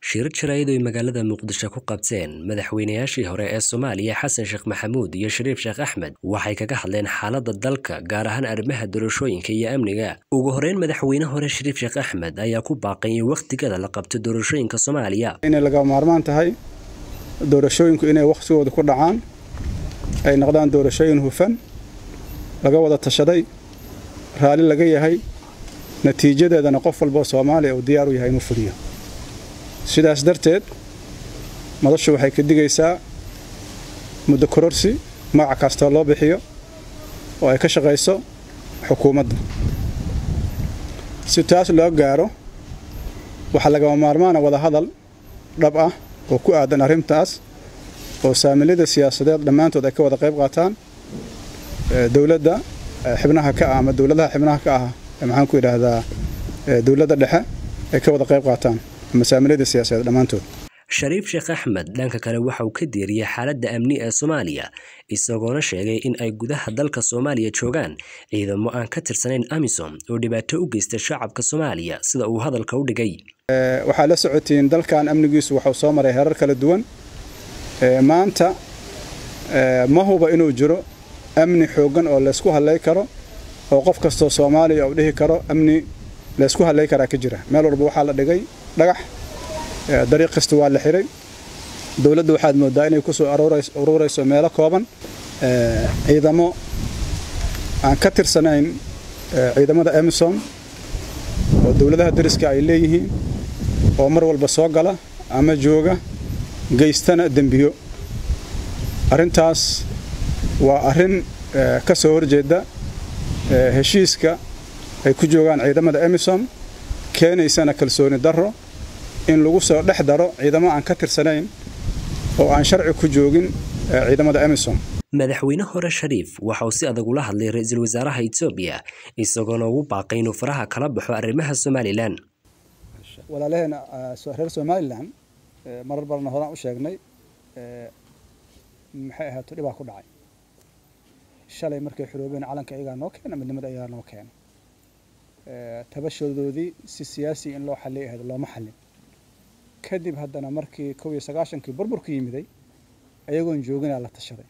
shirar jaraa'id ay magaalada muqdisho ku qabteen madaxweynayaashii hore ee soomaaliya xasan sheekh maxamuud iyo shariif sheekh axmed waxay kaga hadleen xaaladda dalka gaar ahaan arrimaha doorashooyinka iyo amniga ugu horeyn madaxweyne hore shariif sheekh axmed ayaa ku baaqay in wakhtigada la qabto doorashooyinka soomaaliya inay laga maarmaan tahay doorashooyinku inay wakhtigooda ku dhacaan ay noqdaan doorashooyin hufan laga wada tashaday raalli laga yahay natiijadeedana qof walboo soomaaliya uu diyaar u yahay inuu fuliyo sidaas darteed madashu waxay ka digaysaa muddo kororsi magaca kastoo loo bixiyo oo ay ka shaqayso xukuumadda si taas loo gaaro waxaa lagama maarmaana wada hadal dhab ah oo ku aadan arrintaas oo saamilada siyaasadeed dhammaantood ay ka wada qayb qaataan dowladda xibnaha ka ah ama dowladaha xibnaha ka ah maxaan ku idhaahdaa dowladda dhexe ay ka wada qayb qaataan masaamilada siyaasadeed dhammaantood shariif sheekh axmed dhanka kale waxa uu ka diiriyey xaaladda amni ee soomaaliya isagoona sheegay in ay gudaha dalka soomaaliya joogaan ciidamo aan ka tirsanayn amisom oo dhibaato u geysta shacabka soomaaliya sida uu hadalka u dhigay waxaa la socotiin dalkan amnigiisu waxuu soo maray herar kala duwan maanta ma huba inuu jiro amni xooggan oo laysku hadlay karo oo qof kastoo soomaaliya uu dhihi karo amni laysku hadlay karaa ka jira meel walba waxaa la dhigay dhagax dariiq kasta waa la xiray dowladda waxaad moodaa inay ku soo aruurayso meelo kooban ciidamo aan ka tirsanayn ciidamada emisom oo dowladaha dariska ay leeyihiin oo mar walba soo gala ama jooga geystana dembiyo arrintaas waa arrin ka soo horjeeda heshiiska ay ku joogaan ciidamada emisom keenaysana kalsooni darro in lagu soo dhex daro ciidamo aan ka tirsanayn oo aan sharci ku joogin ciidamada emisom madaxweyne hore shariif waxa uu si adag ula hadlay ra-iisul wasaaraha etoobiya isagoona ugu baaqay inuu faraha kala baxo arrimaha somalilan walaalaheena reer somalilan marar badanna horaan u sheegnay maxay ahaato dhibaa ku dhacay shalay markay xoroobeen calanka iyagaa noo keena midnimada iyagaa noo keena tabashoodoodii si siyaasi in loo xallay ahayd looma xallin kadib haddana markii kow iyo sagaashankii burburku yimiday ayagoon jooginaa la tashaday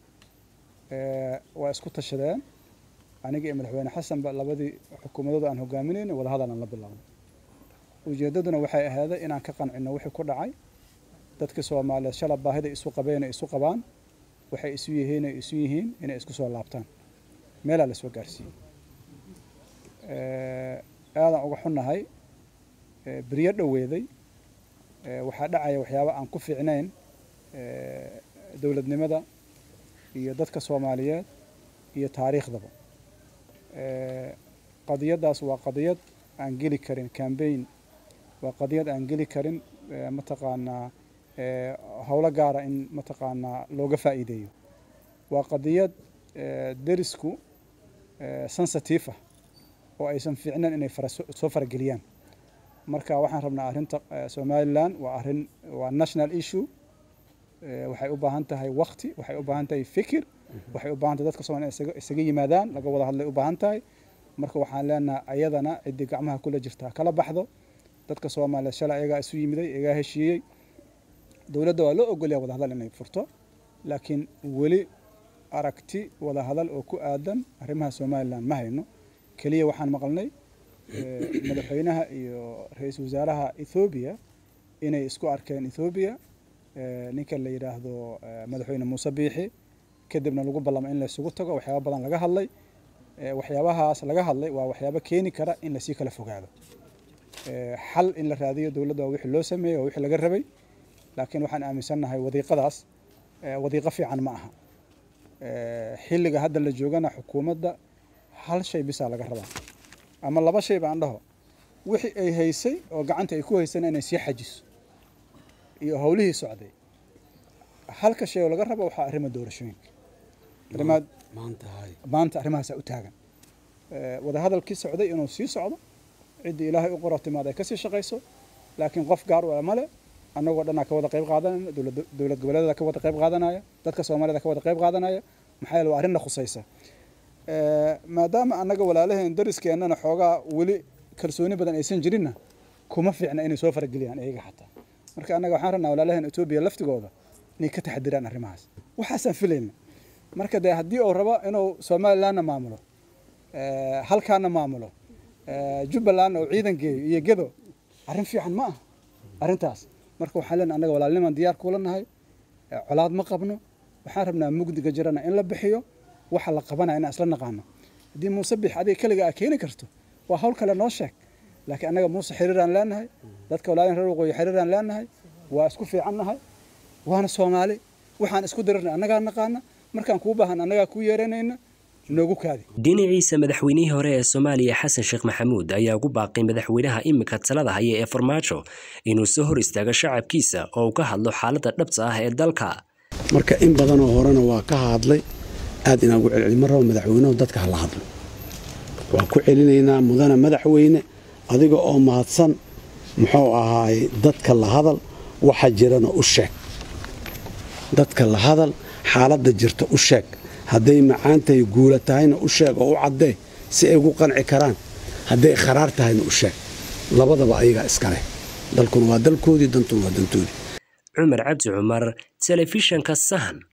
waa isku tashadeen aniga iyo madaxweyne xasanba labadii xukuumadooda aan hogaaminayna wadahadal aan la bilownay ujeeddaduna waxay ahaaday inaan ka qancino wixii ku dhacay dadka soomaaliyeed shala baahida isu qabeen ay isu qabaan waxay isu yihiin ay isu yihiin inay isku soo laabtaan meelaa la soo gaarsiiyey aadaan uga xunnahay beryo dhoweeday waxaa dhacaya waxyaaba aan ku fiicnayn dowladnimada iyo dadka soomaaliyeed iyo taariikhdaba qadiyaddaas waa qadiyad aan geli karin cambaign waa qadiyad aan geli karin mataqaanaa howlo gaara in mataqaanaa looga faa'iideeyo waa qadiyad derisku sensitive ah oo aysan fiicnayn inay soo farageliyaan marka waxaan rabnaa arrinta somalilan waa arrin waa national issue waxay u baahan tahay wakti waxay u baahan tahay fikir waxay u baahan tahay dadka soomaliya isaga isaga yimaadaan laga wada hadlay u baahan tahay marka waxaan leenahay ayadana ciddii gacmaha kula jirta kala baxdo dadka soomaaliya shalay ayagaa isu yimiday iyagaa heshiiyey dowladda waa loo ogolyaa wada hadal inay furto laakiin weli aragti wada hadal oo ku aadan arrimaha somalilan ma hayno keliya waxaan maqalnay madaxweynaha iyo ra-iisul wasaaraha ethoobiya inay isku arkeen ethoobiya ninka la yidhaahdo madaxweyne muuse biixi kadibna lagu ballamo in laysugu tago waxyaaba badan laga hadlay waxyaabahaas laga hadlay waa waxyaabo keeni kara in lasii kala fogaado xal in la raadiyo dowladda waa wixii loo sameeyey waa wixii laga rabay laakiin waxaan aaminsannahay wadiiqadaas wadiiqo fiican ma aha xilliga hadda la joogana xukuumadda hal shay bisaa laga rabaa ama laba shay baan dhaho wixii ay haysay oo gacanta ay ku haysana inay sii xajiso iyo howlihii socday halka shay oo laga rabo waxaa arrima doorashooyinka arrimaad maanta arrimahaasaa u taagan wadahadalkii socday inuu sii socdo ciddii ilaahay u qoro timaad ay kasii shaqayso laakiin qof gaar u male annagoo dhanaa ka wada qayb qaadanayna dowlad goboleedada ka wada qayb qaadanaya dadka soomaalida ka wada qayb qaadanaya maxaa yeele waa arrinna khusaysa maadaama annaga walaalaheen dariskeenana xoogaa weli kalsooni badan aysan jirinna kuma fiicna inay soo farageliyaan iyaga xataa marka annaga waxaan rabnaa walaalahan etoobiya laftigooda inay ka taxadiraan arrimahaas waxaasaan filayna marka dee haddii uu rabo inuu somalilandna maamulo halkaana maamulo jubbalandna uu ciidan geeyo iyo gedo arrin fiican ma ah arrintaas marka waxaan leenahay annaga walaalnimaan diyaar kuula nahay colaad ma qabno waxaan rabnaa mugdiga jirana in la bixiyo waxa la qabanaya inaan isla naqaano haddii muuse bix adiga keliga aa keeni karto waa hawl kale noo sheeg laakiin annaga muuse xiriiraan leenahay dadka walaalin reer waqooyi xiriiraan leenahay waa isku fiican nahay waana soomaali waxaan isku dirirnay annagaa naqaana markaan kuu baahan annagaa kuu yeeranayna noogu kaadi dhinaciisa madaxweynihii hore ee soomaaliya xasan sheekh maxamuud ayaa ugu baaqay madaxweynaha imika talada haya ee farmaajo inuu soo hor istaago shacabkiisa oo uu ka hadlo xaaladda dhabta ah ee dalka marka in badanoo horena waa ka hadlay aad inaagu celceli ma rabo madaxweynuhu dadka hala hadlo waa ku celinaynaa mudana madaxweyne adiga oo mahadsan muxuu ahaay dadka la hadal waxa jirana u sheeg dadka la hadal xaaladda jirta u sheeg hadday macaantahay guula tahayna u sheeg oo u caddee si ay ugu qanci karaan hadday kharaar tahayna u sheeg labadaba ayagaa iskaleh dalkuna waa dalkoodii dantuna waa dantoodii cumar cabdi cumar telefishanka sahan